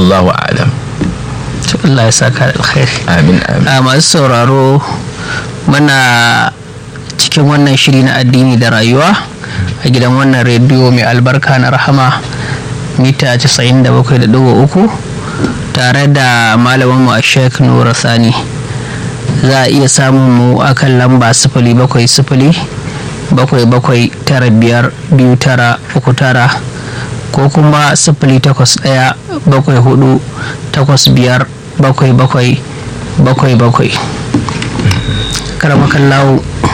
wallahu a'lam to Allah ya saka da alkhairi amin amin a masu sauraro muna cikin wannan shiri na addini da rayuwa a gidan wannan rediyo mai albarka na rahama mita 97.3 tare da malamin mu a sheik nura sani za a iya samun mu akan lamba sifili bakwai sifili bakwai bakwai tara biyar biyu tara uku tara ko kuma sifili takwas ɗaya bakwai hudu takwas biyar bakwai bakwai bakwai bakwai karamakan lawo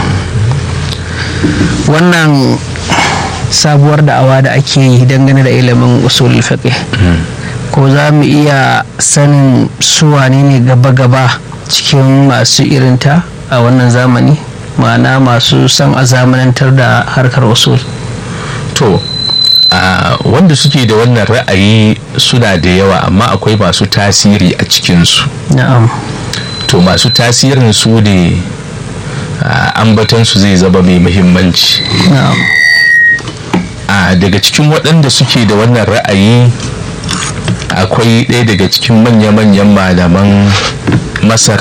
wannan sabuwar da'awa da ake yi dangane da ilimin usul fiqh ko za mu iya sanin su wane ne gaba-gaba cikin masu irinta a wannan zamani ma'ana masu son a zamanantar da harkar usul to a wanda suke da wannan ra'ayi suna da yawa amma akwai masu tasiri a cikinsu na'am to masu tasirin su ne ambatansu zai zama mai muhimmanci na'am a daga cikin waɗanda suke da wannan ra'ayi akwai ɗaya daga cikin manya-manyan malaman masar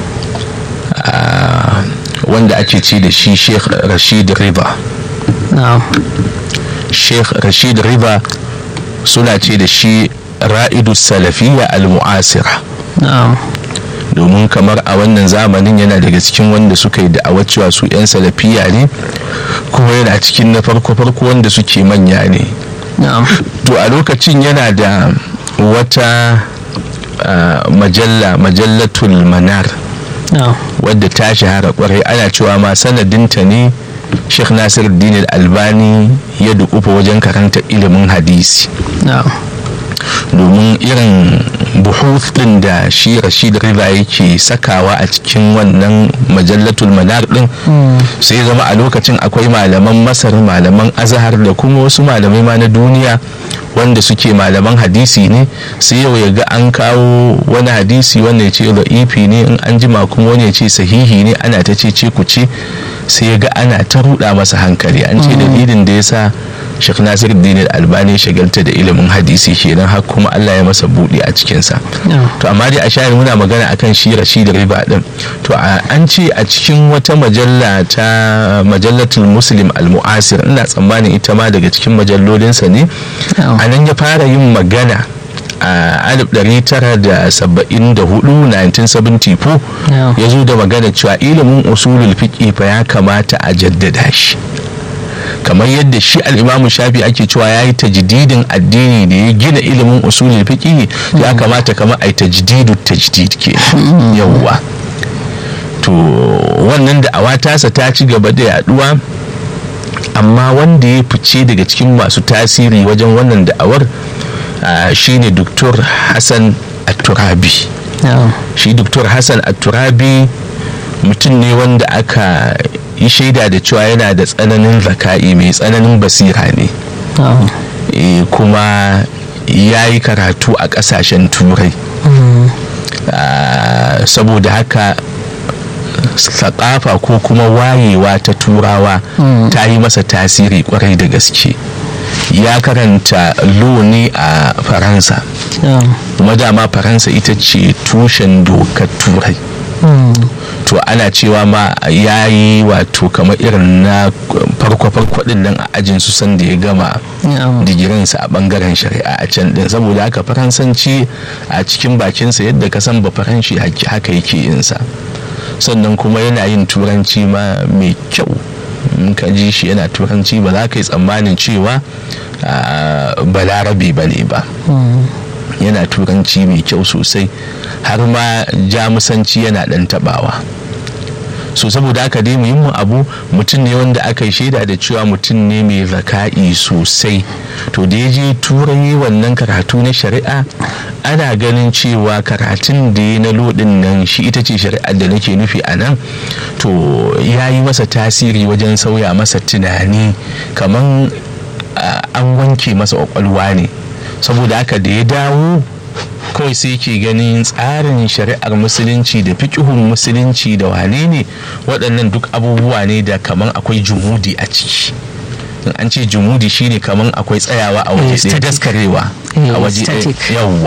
a, wanda ake ce da shi sheikh rashid riba na'am sheikh rashid riba suna ce da shi ra'idu salafiyya al-mu'asira na'am domin kamar a wannan zamanin yana daga cikin wanda suka yi da'awar cewa su 'yan salafiya ne kuma yana cikin na farko-farko wanda suke manya ne na'am to a lokacin yana da wata ah, majalla majallatul manar na'am wadda ta shahara kwarai ana cewa ma sanadinta ne sheikh nasir dinar albani ya dukufa wajen karanta ilimin hadisi na'am domin irin buhuth din da shi rashid riba yake sakawa a cikin wannan majallatul manar din sai zama a lokacin akwai malaman masar malaman azhar da kuma wasu malamai ma na duniya wanda suke malaman hadisi ne sai yau ya ga an kawo wani hadisi wanda ya ce da'ifi ne in an jima kuma wani ya ce sahihi ne ana ta ce ce ku ce sai ya ga ana ta ruɗa masa hankali an ce dalilin da ya sa Sheikh Nasir Dini Albani shagalta da ilimin hadisi kenan har kuma Allah ya masa buɗe a cikinsa. na'am To amma dai a shayar muna magana akan shi Rashid Riba din. To a- an ce a cikin wata majalla ta majallatul Muslim al-Mu'asir ina tsammanin ita ma daga cikin majallolinsa ne. na'am A nan ya fara yin magana a 1974 1974 na'am ya zo da magana cewa ilimin usulul fiqh fa ya kamata a jaddada shi kamar yadda shi al'imamu shafi ake cewa ya yi tajdidin addini da ya gina ilimin usulul fiqh ya kamata kamar a yi tajdidu tajdid ke yawwa to wannan da awa tasa ta ci gaba da yaduwa amma wanda ya fice daga cikin masu tasiri wajen wannan da'awar ah, shine Dr. Hassan At-Turabi na'am shi Dr. Hassan At-Turabi mutum ne wanda aka yi shaida da cewa yana da tsananin zaka'i mai tsananin basira ne na'am Eh, kuma ya yi karatu a ƙasashen turai Mm, Ah, saboda haka sakafa ko kuma wayewa ta turawa Mm. ta yi masa tasiri kwarai da gaske ya karanta lo ne a faransa na'am kuma dama faransa ita ce tushen dokar turai Mm, to ana cewa ma ya yi wato kamar irin na farko-farko din nan a ajin su sanda ya gama na'am digirinsa a bangaren shari'a a can din saboda haka faransanci a cikin bakinsa yadda ka san ba faranshi haki- haka yake yinsa sannan kuma yana yin turanci ma mai kyau in ka ji shi yana turanci ba za ka yi tsammanin cewa ah, balarabe ba ne ba Mm, yana turanci mai kyau sosai har ma jamusanci yana dan tabawa so saboda haka dai muhimmin abu mutum ne wanda aka yi shaida da cewa mutum ne mai zaka'i sosai to da ya je turai wannan karatu na shari'a ana ganin cewa karatun da ya na lodin nan shi ita ce shari'ar da nake nufi a nan to ya yi masa tasiri wajen sauya masa tunani kamar an wanke masa kwakwalwa ne saboda haka da ya dawo kawai sai ke ganin tsarin shari'ar musulunci da fikihun musulunci da wane ne waɗannan duk abubuwa ne da kaman akwai jumudi a ciki in an ce jumudi shine kaman akwai tsayawa a waje ɗaya daskarewa a waje ɗaya yawwa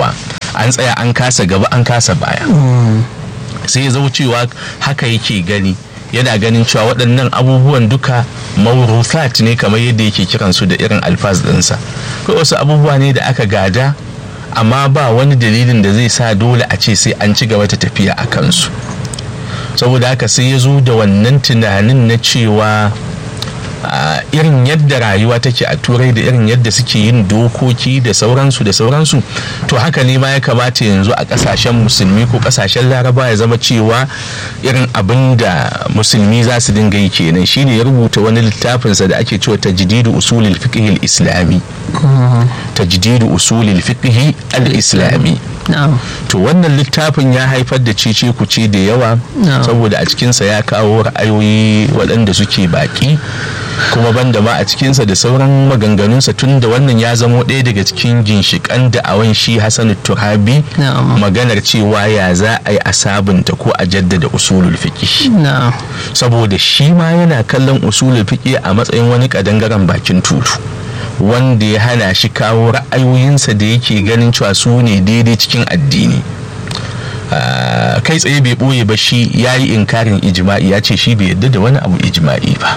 an tsaya an kasa gaba an kasa baya sai ya cewa haka yake gani yana ganin cewa waɗannan abubuwan duka mauruthat ne kamar yadda yake kiransu da irin alfaz ɗinsa kai wasu abubuwa ne da aka gada amma ba wani dalilin da zai sa dole a ce sai an ci gaba ta tafiya a kansu saboda haka sai ya zo da wannan tunanin na cewa Uh, irin yadda rayuwa take a turai da irin yadda suke yin dokoki da sauransu da sauransu to haka ne ma ya kamata yanzu a kasashen musulmi ko kasashen laraba ya zama cewa irin abin da musulmi za su dinga yi kenan shine ya rubuta wani littafinsa da ake cewa tajdidu usulil fiqh islami tajdidu usulil fiqh al-islami to wannan littafin ya haifar da cece kuce da yawa saboda a cikinsa ya kawo ra'ayoyi waɗanda suke baki kuma banda ma a cikinsa da sauran maganganunsa tun da wannan ya zamo ɗaya daga cikin ginshiƙan da'awan shi hassan turabi maganar cewa ya za a yi a sabunta ko a jaddada usulul fiƙi saboda shi ma yana kallon usulul fiƙi a matsayin wani ƙadangaren bakin tulu wanda ya hana shi kawo ra'ayoyinsa da yake ganin cewa su ne daidai cikin addini kai tsaye bai ɓoye ba shi ya yi inkarin ijima'i ya ce shi bai yadda da wani abu ijima'i ba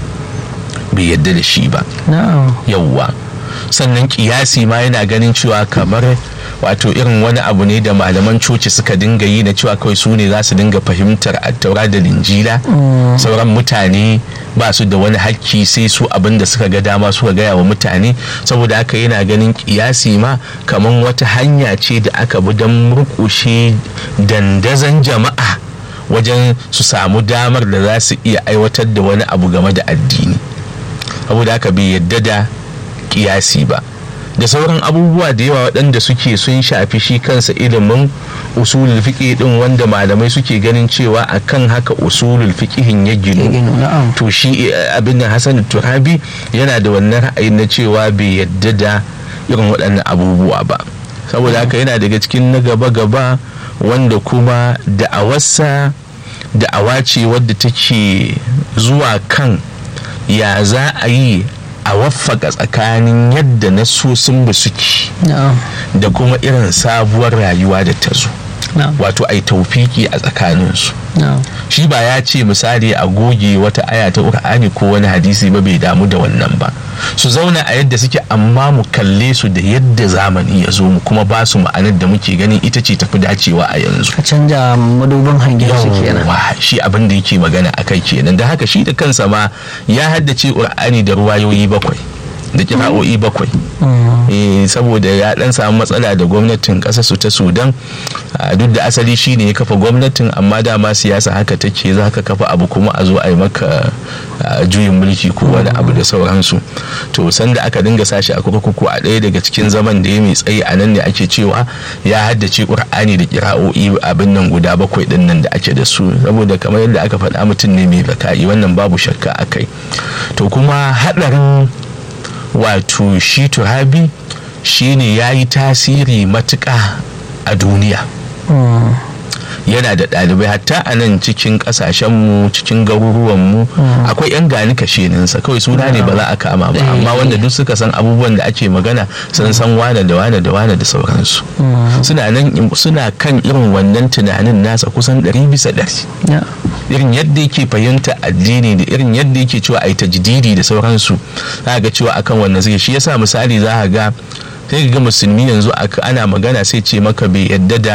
bai yadda da shi ba yauwa sannan kiyasi ma yana ganin cewa kamar wato irin wani abu ne da malaman coci suka dinga yi na cewa kawai su ne za su dinga fahimtar attaura da linjila sauran mutane ba su da wani hakki sai su abin da suka ga dama suka gaya wa mutane saboda haka yana ganin kiyasi ma kamar wata hanya ce da aka bi don murkushe dandazon jama'a wajen su samu damar da za su iya aiwatar da wani abu game da addini saboda haka bai yadda da kiyasi ba da sauran abubuwa da yawa waɗanda suke sun shafi shi kansa ilimin usulul fiqh din wanda malamai suke ganin cewa akan haka usulul fiqhin ya ginu to shi abin da Hassan Turabi yana da wannan ra'ayin na cewa bai yadda da irin waɗannan abubuwa ba saboda haka yana daga cikin na gaba-gaba wanda kuma da'awarsa da'awa ce wadda take zuwa kan ya za a yi a waffaka tsakanin yadda nasosin ba suke da kuma irin sabuwar rayuwa da ta zo wato ai taufiki a tsakaninsu shi ba ya ce misali a goge wata aya ta ƙur'ani ko wani hadisi ba bai damu da wannan ba su zauna a yadda suke amma mu kalle su da yadda zamani ya zo mu kuma ba su ma'anar da muke ganin ita ce tafi dacewa a yanzu ka canja madubin hangen su kenan shi abin da yake magana akai kenan da haka shi da kansa ma ya haddace ƙur'ani da ruwayoyi bakwai da kira'o'i bakwai saboda ya dan samu matsala da gwamnatin ƙasar su ta sudan duk da asali shine ya kafa gwamnatin amma dama siyasa haka take za ka kafa abu kuma a zo a yi maka juyin mulki ko wani abu da sauransu to sanda aka dinga sashi a kurkuku a ɗaya daga cikin zaman da ya mai tsayi a nan ne ake cewa ya haddace ƙur'ani da kira'o'i abin nan guda bakwai ɗin nan da ake da su saboda kamar yadda aka faɗa mutum ne mai baka'i wannan babu shakka a kai to kuma haɗarin wato shi turabi shine ya yi tasiri matuƙa a duniya yana da ɗalibai hatta a nan cikin ƙasashenmu cikin garuruwanmu akwai 'yan gani kasheninsa kawai suna ne ba za a kama ba amma wanda duk suka san abubuwan da ake magana sun san wane da wane da wane da sauransu suna nan suna kan irin wannan tunanin nasa kusan ɗari bisa ɗari irin yadda yake fahimta addini da irin yadda yake cewa a yi tajdidi da sauransu za ga cewa akan wannan suke shi yasa misali za ga sai ga musulmi yanzu ana magana sai ce maka bai yadda da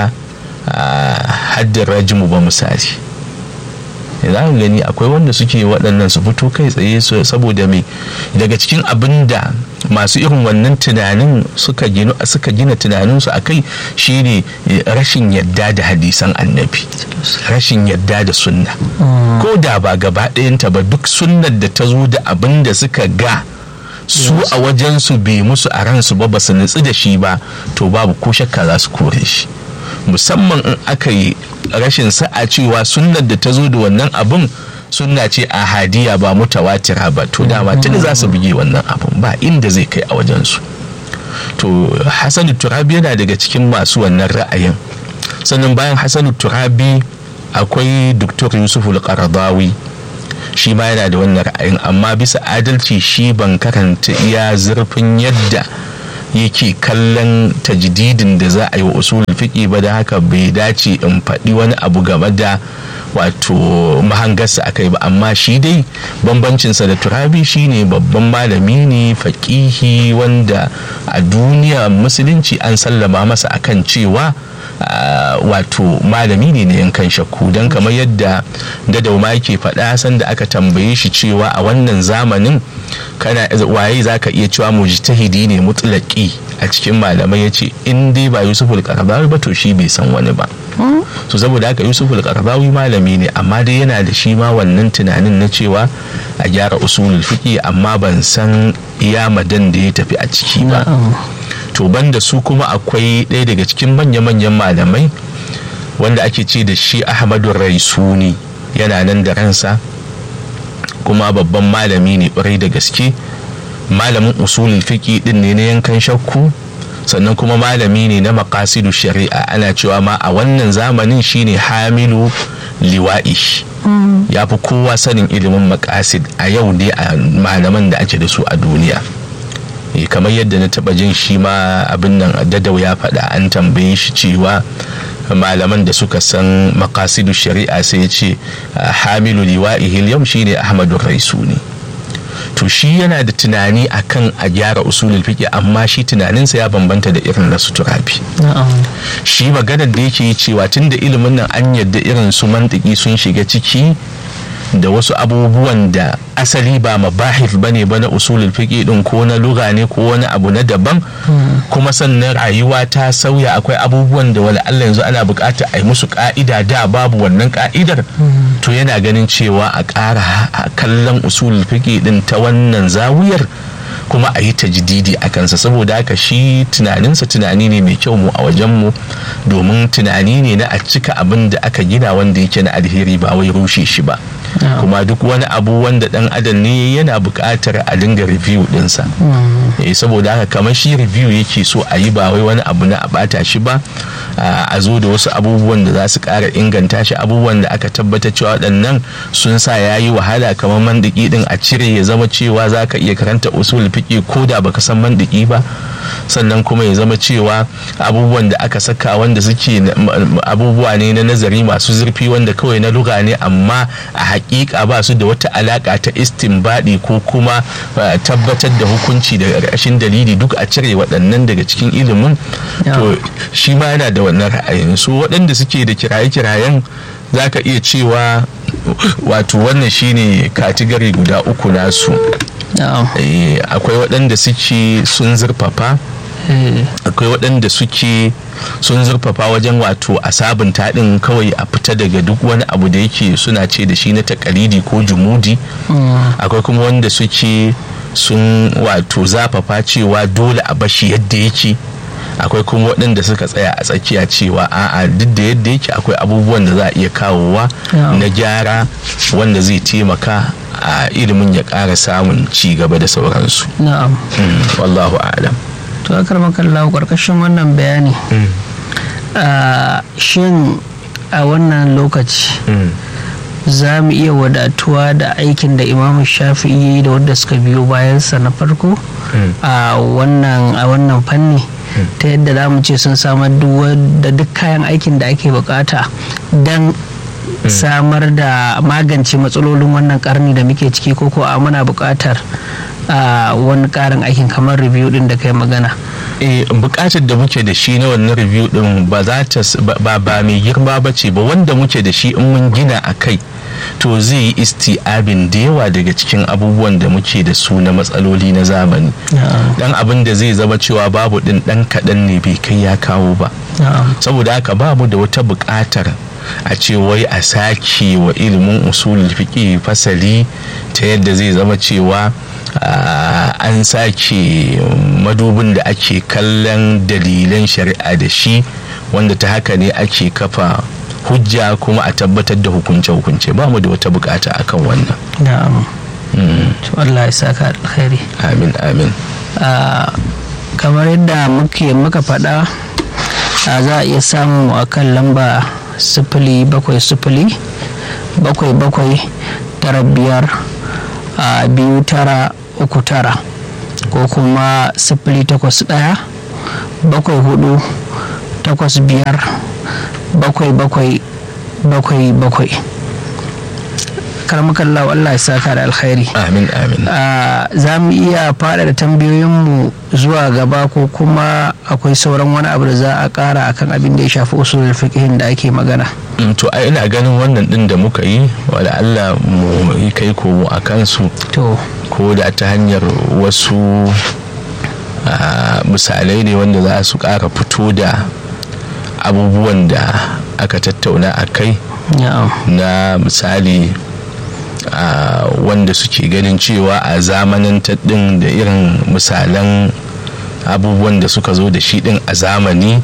haddin rajimu ba misali za ka gani akwai wanda suke waɗannan su fito kai tsaye saboda mai daga cikin abin da masu irin wannan tunanin suka gina tunaninsu a kai shine rashin yadda da hadisan annabi rashin yadda da sunna ko da ba gaba ɗayanta ba duk sunnar da ta zo da abin da suka ga su a wajensu bai musu a ransu ba ba su nutsu da shi ba to babu ko shakka za su kore shi musamman in aka yi rashin sa'a cewa sunnar da ta zo da wannan abin sunna ce a hadiya ba mutawatira ba to dama tuni za su buge wannan abin ba inda zai kai a wajensu to hasanu turabi yana daga cikin masu wannan ra'ayin sannan bayan hasanu turabi akwai doktor yusuf al-qaradawi shi ma yana da wannan ra'ayin amma bisa adalci shi ban karanta iya zurfin yadda yake kallon tajdidin da za a yi wa usulul fiqi ba da haka bai dace in faɗi wani abu game da wato mahangarsa a kai ba amma shi dai bambancinsa da turabi shine babban malami ne faƙihi wanda a duniya musulunci an sallama masa akan cewa Uh, wato malami ne na yankan shakku don kamar yadda dadauma yake faɗa sanda aka tambaye shi cewa a wannan zamanin kana waye za ka iya cewa mujtahidi ne mutlaki a cikin malamai ya ce in dai ba yusuf al ba to shi bai san wani ba so saboda haka yusuf al malami ne amma dai yana da shi ma wannan tunanin na cewa a gyara usulul fiqi amma ban san iya madan da ya tafi a ciki ba to banda su kuma akwai ɗaya daga cikin manya-manyan malamai wanda ake ce da shi ahmadu raisuni yana nan da ransa kuma babban malami ne ƙwarai da gaske malamin usulul fiqi din ne na yankan shakku sannan kuma malami ne na makasidu shari'a ana cewa ma a wannan zamanin shine hamilu liwa'i ya fi kowa sanin ilimin makasid a yau ne a malaman da ake da su a duniya kamar yadda na taba jin shi ma abin nan dadau ya faɗa an tambaye shi cewa malaman da suka san makasidu shari'a sai ya ce hamilu liwa'ihil yau shine ahmadu raisuni to shi yana da tunani akan a gyara usulul fiqh amma shi tunaninsa ya bambanta da irin na suturafi shi maganar da yake cewa tunda ilimin nan an yadda irin su mantiki sun shiga ciki da wasu abubuwan da asali ba mabahif bane ba na usulul fiqh din ko na lugha ne ko wani abu na daban kuma sannan rayuwa ta sauya akwai abubuwan da wala Allah yanzu ana buƙatar a yi musu ka'ida da babu wannan ka'idar to yana ganin cewa a ƙara kallon usulul fiqh din ta wannan zawiyar kuma a yi tajdidi a kansa saboda haka shi tunaninsa tunani ne mai kyau mu a wajenmu domin tunani ne na a cika abin da aka gina wanda yake na alheri ba wai rushe shi ba kuma duk wani abu wanda dan adam ne yana buƙatar a dinga review dinsa saboda haka kamar shi review yake so a yi ba wai wani abu na a bata shi ba a zo da wasu abubuwan da za su ƙara inganta shi abubuwan da aka tabbatar cewa waɗannan sun sa ya yi wahala kamar mandiki din a cire ya zama cewa za ka iya karanta usul fiƙi ko da baka san mandiki ba sannan kuma ya zama cewa abubuwan da aka saka wanda suke abubuwa ne na nazari masu zurfi wanda kawai na luga ne amma a hakika ba su da wata alaka ta istinbadi ko kuma tabbatar da hukunci daga ƙarshen dalili duk a cire waɗannan daga cikin ilimin to shi ma yana da wannan ra'ayin su waɗanda suke da kiraye-kirayen za ka iya cewa wato wannan shine katigari guda uku nasu akwai waɗanda suke sun zurfafa akwai waɗanda suke sun zurfafa wajen wato a sabunta ɗin kawai a fita daga duk wani abu da yake suna ce da shi na takalidi ko jumudi akwai kuma wanda suke sun wato zafafa cewa dole a bashi yadda yake akwai kuma waɗanda suka tsaya a tsakiya cewa a'a duk da yadda yake akwai abubuwan da za a iya kawowa na gyara wanda zai taimaka a ilimin ya ƙara samun ci gaba da sauransu na'am wallahu a'lam to akar makallahu karkashin wannan bayani shin a wannan lokaci za mu iya wadatuwa da aikin da imamu shafi'i da wadda suka biyo bayansa na farko a wannan fanni ta yadda za mu ce sun samar da duk kayan aikin da ake bukata don samar da magance matsalolin wannan karni da muke ciki ko ko a muna bukatar wani karin aikin kamar review din da kai magana eh bukatar da muke da shi na wannan review din ba za ta ba ba mai girma ba ce ba wanda muke da shi in mun gina a kai to zai yi isti'abin da yawa daga cikin abubuwan da muke da su na matsaloli na zamani dan abin da zai zama cewa babu din dan kaɗan ne bai kai ya kawo ba saboda haka babu da wata buƙatar a ce wai a sake wa ilimin usulul fiqi fasali ta yadda zai zama cewa an sake madubin da ake kallon dalilan shari'a da shi wanda ta haka ne ake kafa hujja kuma a tabbatar da hukunce-hukunce ba mu da wata bukata akan wannan na'am to Allah ya saka alkhairi amin amin kamar yadda muke muka faɗa za a iya samu a kan lamba sifili bakwai sifili bakwai bakwai tara biyar biyu tara uku tara ko kuma sifili takwas ɗaya bakwai hudu takwas biyar bakwai bakwai bakwai bakwai karmakallahu Allah ya saka da alkhairi amin amin za mu iya fada da tambayoyinmu zuwa gaba ko kuma akwai sauran wani abu da za a kara akan abin da ya shafi usulul fiqhin da ake magana Mm, to ai ina ganin wannan din da muka yi wala Allah mu yi kai komo a kansu to ko da ta hanyar wasu ah, misalai ne wanda za su ƙara fito da abubuwan da aka tattauna a kai na'am na misali ah, wanda suke ganin cewa a zamanin din da irin misalan abubuwan da suka zo da shi din a zamani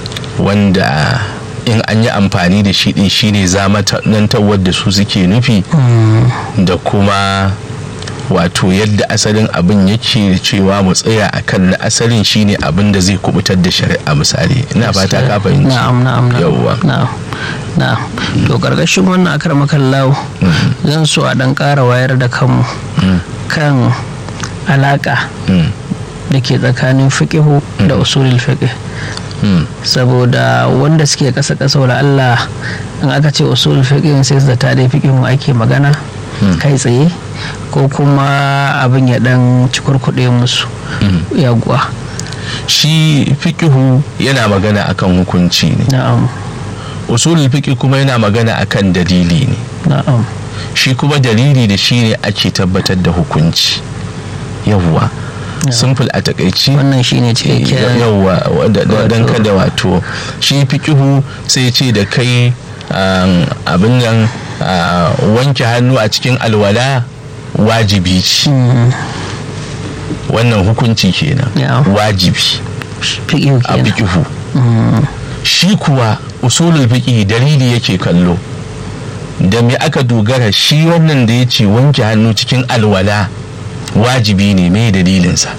wanda in an yi amfani da shi din shine zamanantarwar da su suke nufi da kuma wato yadda asalin abin yake cewa mu tsaya a kan na asalin shine abin da zai kubutar da shari'a misali ina fata ka fahimci na'am na'am na'am yawwa na'am na'am to karkashin wannan akar makallahu zan so a dan ƙara wayar da kanmu kan alaka Mm, da ke tsakanin fiqihu da usulul fiqh mm, saboda wanda suke kasa kasa wala Allah in aka ce usulul fiqh sai su zata dai fiqhu ake magana kai tsaye ko kuma abin ya dan cikurkuɗe musu mm. yaguwa shi fikihu yana magana akan hukunci ne na'am usulul fiqh kuma yana magana akan dalili ne na'am shi kuma dalili da shi ne ake tabbatar da hukunci yawwa simple a takaici wannan shine cikakken yawwa da- da- don wato- kada wato shi fikihu sai ce da kai um, abin nan uh, wanke hannu a cikin alwala wajibi ce Mm, wannan hukunci kenan Yeah. wajibi fiqhu a kenan fikihu Mm, shi kuwa usulul fiqh dalili yake kallo da me aka dogara shi wannan da ya ce wanke hannu cikin alwala wajibi ne mai dalilinsa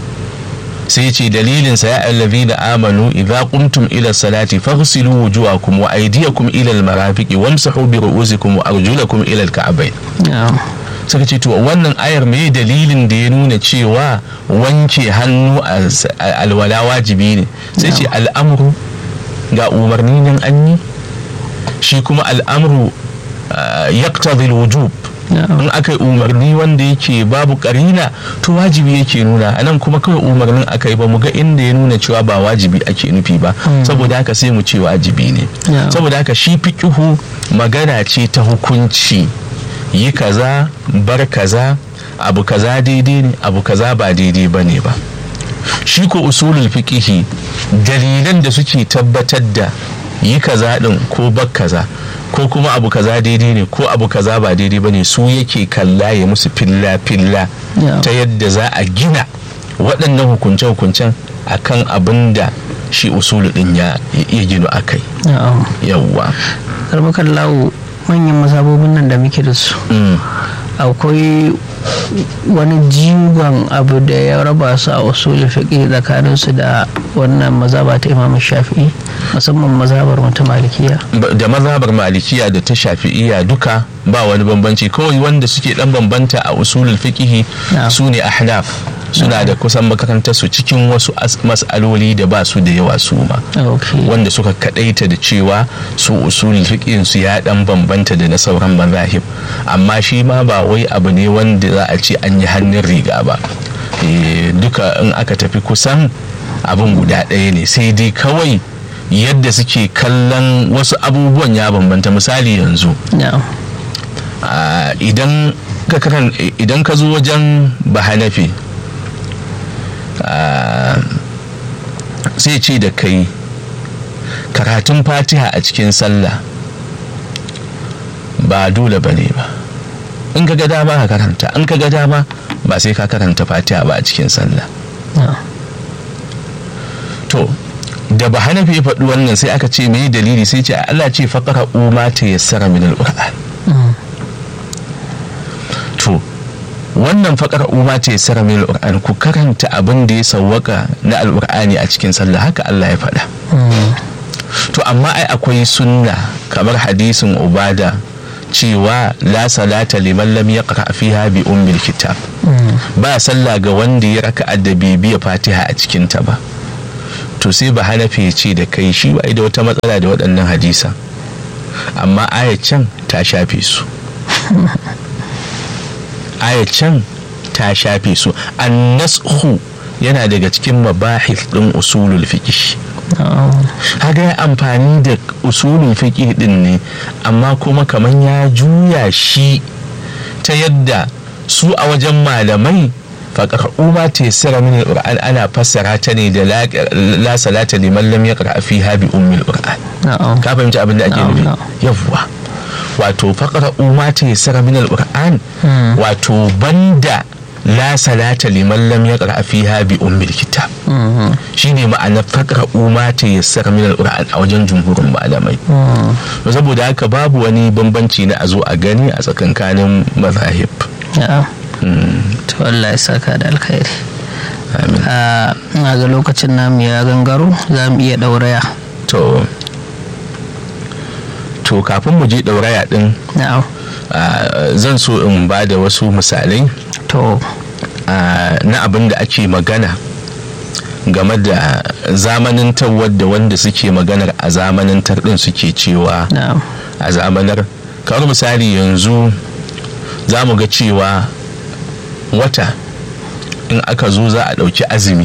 sai ce dalilinsa ya allazi da amanu idza qumtum ila salati faghsilu wujuhakum wa aydiyakum ila almarafiqi wamsahu bi ru'usikum wa arjulakum ila alka'bayn na'am suka ce to wannan ayar mai dalilin da ya nuna cewa wanke hannu a s- a alwala wajibi ne sai ce al'amru ga umarni nan an yi shi kuma al'amru yaktadhi wujub na'am in aka yi umarni wanda yake babu karina to wajibi yake nuna anan kuma kawai umarnin aka yi ba mu ga inda ya nuna cewa ba wajibi ake nufi ba saboda haka sai mu ce wajibi ne Yeah. saboda haka shi fiqihu magana ce ta hukunci yi kaza bar kaza abu kaza daidai ne abu kaza ba daidai ba ne ba shi ko usulul fiqihi dalilan da suke tabbatar da yi kaza din ko bar kaza ko kuma abu kaza daidai ne ko abu kaza ba daidai ba ne su yake kalla ya musu filla filla Yeah. ta yadda za a gina waɗannan hukunce-hukuncen akan abin da shi usulu din ya iya gino a kai na'am yawwa karmakan lawo manyan mazhabobin nan da muke da su Mm. akwai wani jigon abu da ya raba su a usulul fiqh tsakanin su da wannan mazhaba ta Imam Shafi'i musamman mazhabar wata malikiya Ba- da mazhabar malikiya da ta shafi'iya duka ba wani bambanci kawai wanda suke dan bambanta a usulul fiqihi Na'am. su ne ahnaf suna da kusan makarantar su cikin wasu as- mas'aloli da ba su da yawa su ma okay wanda suka kadaita da cewa su usulul fiqhin su ya dan bambanta da na sauran mazahib amma shi ma ba wai abu ne wanda za a ce an yi hannun riga ba Eh, duka in aka tafi kusan abin guda ɗaya ne sai dai kawai yadda suke kallon wasu abubuwan ya bambanta misali yanzu na'am ah, idan ka karan idan ka zo wajen bahanafi ah, sai ce da kai karatun fatiha a cikin sallah ba dole ba ne ba in ka ga dama ka karanta in ka ga dama ba sai ka karanta fatiha ba a cikin sallah na'am to da ba hanafi ya faɗi wannan sai aka ce mai dalili sai ce Allah ce faƙara umma ta yassara min al-qur'an Mm, to wannan faƙar umma ta yassara min al-qur'an ku karanta abin da ya sawwaka na al-qur'ani a cikin sallah haka Allah ya faɗa mm, to amma ai akwai sunna kamar hadisin ubada cewa la salata liman lam yaqra fiha bi ummil kitab ba sallah ga wanda ya raka da bibiya fatiha a cikin ta ba to sai ba hanafi ce da kai shi ba da wata matsala da waɗannan hadisa amma can ta shafe su can ta shafe su annashu yana daga cikin mabahis ɗin usulul fiqh haga ya amfani da usulul fiqh din ne amma kuma kaman ya juya shi ta yadda su a wajen malamai faƙar'u ma ta yassara min al ana fassara ta ne da la salata liman lam yaqra fiha bi ummil qur'an ka fahimci abin da ake nufi yawwa wato faƙar'u ma ta yassara min al wato banda la salata liman lam yaqra fiha bi ummil kitab shine ma'ana faqra'u ma ta yassara min al-qur'an a wajen jumhurin malamai saboda haka babu wani bambanci na a zo a gani a tsakankanin mazahib to Allah ya saka da alkhairi a ga lokacin namu ya gangaro za mu iya ɗauraya to to kafin mu je ɗauraya ɗin zan so in ba da wasu misalai to na abin da ake magana game da zamanintar wadda wanda suke maganar a zamanintar ɗin suke cewa a zamanar kawar misali yanzu za mu ga cewa wata in aka zo za a ɗauki azumi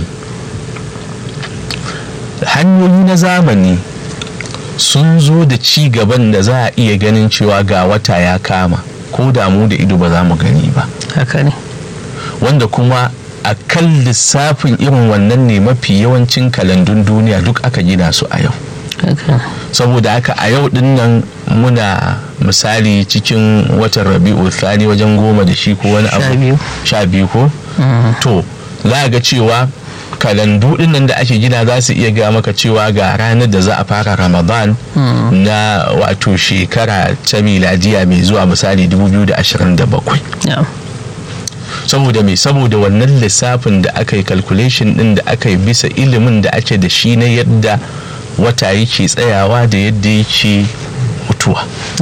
hanyoyi na zamani sun zo da ci gaban da za a iya ganin cewa ga wata ya kama ko damu da ido ba za mu gani ba haka ne wanda kuma a kan lissafin irin wannan ne mafi yawancin kalandun duniya duk aka gina su a yau saboda haka a yau din nan muna misali cikin watan rabi'u thani wajen goma da shi ko wani abu sha biyu ko to za ga cewa kalandu din nan da ake gina za su iya gaya maka cewa ga ranar da za a fara ramadan na wato shekara ta miladiya mai zuwa misali 2027 saboda mai saboda wannan lissafin da aka yi calculation din da aka yi bisa ilimin da ake da shi na yadda wata yake tsayawa da yadda yake mutuwa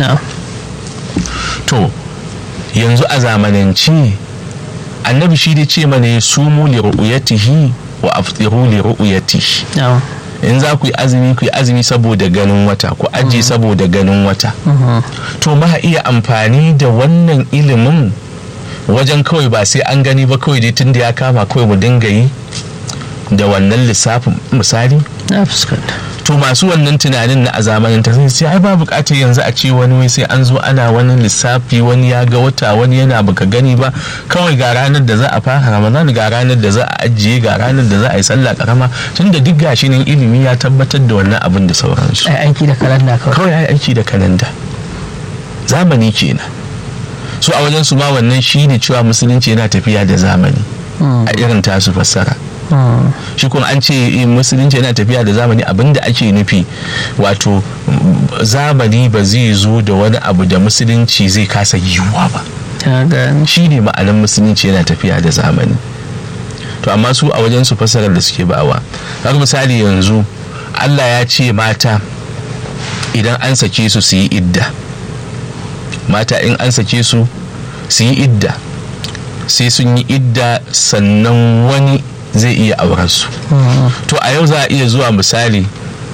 to yanzu a zamanance annabi shi da ce mana ya sumu li ru'yatihi wa aftiru li ru'yatihi in za ku yi azumi ku yi azumi saboda ganin wata ku aji saboda ganin wata to ma iya amfani da wannan ilimin wajen kawai ba sai an gani ba kawai dai tun da ya kama kawai mu dinga yi da wannan lissafin misali na fuskanta to masu wannan tunanin na a zamanin ta sai ai ba bukatar yanzu a ce wani wai sai an zo ana wani lissafi wani ya ga wata wani yana baka gani ba kawai ga ranar da za a fara ramadan ga ranar da za a ajiye ga ranar da za a yi sallah karama tun da duk gashi nan ilimi ya tabbatar da wannan abin da sauransu ai aiki da kalanda kawai kawai ai aiki da kalanda zamani kenan su a wajen su ma wannan shi ne cewa musulunci yana tafiya da zamani a irin tasu fassara shi kuma an ce musulunci yana tafiya da zamani abinda ake nufi wato zamani ba zai zo da wani abu da musulunci zai kasa yiwuwa ba shi ne ma'anin musulunci yana tafiya da zamani to amma su a wajen su fassarar da suke bawa har misali yanzu allah ya ce mata idan an sake su su yi idda mata in an sake su su yi idda sai sun yi idda sannan wani zai iya auren su to a yau za a iya zuwa misali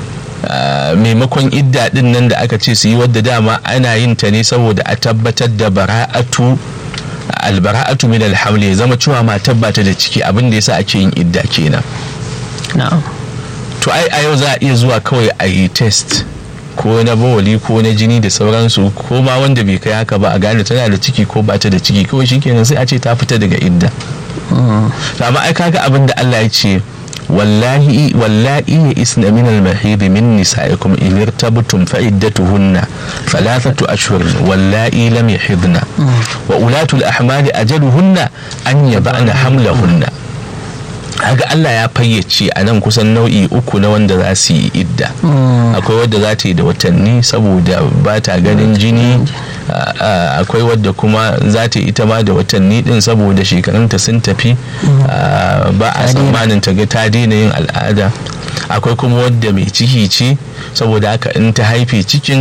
maimakon idda din nan da aka ce su yi wadda dama ana yin ta ne saboda a tabbatar da bara'atu albara'atu min alhamli ya zama cewa matar ba ta da ciki abin da yasa ake yin idda kenan to ai a yau za a iya zuwa kawai a yi test ko na bawali ko na jini da sauransu ko ma wanda bai kai haka ba a gane tana da ciki ko ba ta da ciki kawai shikenan sai a ce ta fita daga idda amma ai kaga abin da Allah ya ce wallahi wallahi ya isna min al-mahid min nisaikum in irtabtum fa iddatuhunna thalathatu ashhur wallahi lam yahidna wa ulatu al-ahmali ajaluhunna an yab'ana hamlahunna kaga Allah ya fayyace a nan kusan nau'i uku na wanda za su yi idda akwai wadda za ta yi da watanni saboda ba ta ganin jini akwai wadda kuma za ta yi ita ma da watanni din saboda shekarunta sun tafi ba a tsammanin ta ga ta daina yin al'ada akwai kuma wadda mai ciki ce saboda haka in ta haife cikin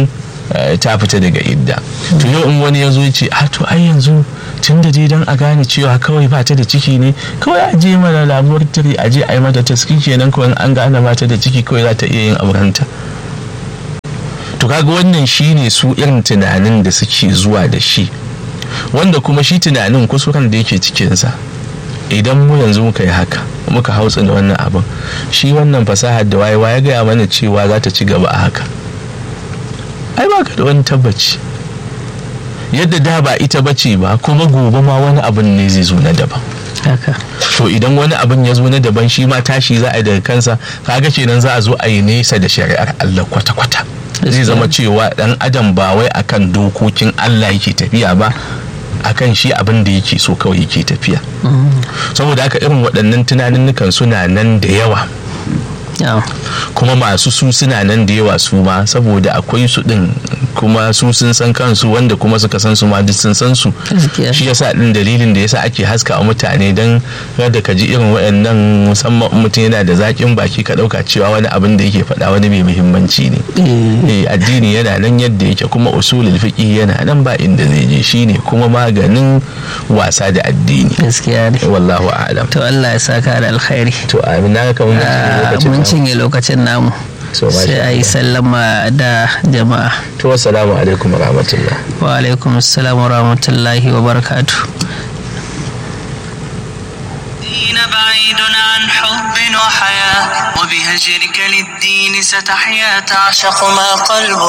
ta fita daga idda to yau in wani ya zo ya ce a to ai yanzu tun da dai don a gane cewa kawai ba ta da ciki ne kawai a je mana laboratory a je a yi mata taski kenan kawai an gane ba ta da ciki kawai za ta iya yin aurenta to kaga wannan shine su irin tunanin da suke zuwa da shi wanda kuma shi tunanin kusuran da yake cikinsa idan mu yanzu muka yi haka muka hautsa da wannan abin shi wannan fasahar da wayewa ya gaya mana cewa za ta ci gaba a haka ai ba ka da wani tabbaci yadda da ba ita bace ba kuma gobe ma wani abin ne zai zo na daban haka to idan wani abin ya zo na daban shi ma tashi za a yi daga kansa kaga kenan za a zo a yi nesa da shari'ar Allah kwata-kwata zai zama cewa dan adam ba wai akan dokokin Allah yake tafiya ba akan shi abin da yake so kawai yake tafiya saboda haka irin waɗannan tunanin suna nan da yawa kuma masu su suna nan da yawa su ma saboda akwai su din kuma su sun san kansu wanda kuma suka san su ma duk sun san su shi yasa din dalilin da yasa ake haska a mutane dan kada ka ji irin waɗannan musamman mutum yana da zaƙin baki ka ɗauka cewa wani abin da yake faɗa wani mai muhimmanci ne eh addini yana nan yadda yake kuma usulul fiqh yana nan ba inda zai je shine kuma maganin wasa da addini gaskiya ne wallahu a'lam to Allah ya saka da alkhairi to amin na kamar mun cinye lokacin namu sai a yi sallama da jama'a to assalamu alaikum rahmatullah wa alaikum assalam wa rahmatullahi wa barakatu بعيد عن حب وحياة وبهجرك للدين ستحيا تعشق ما قلب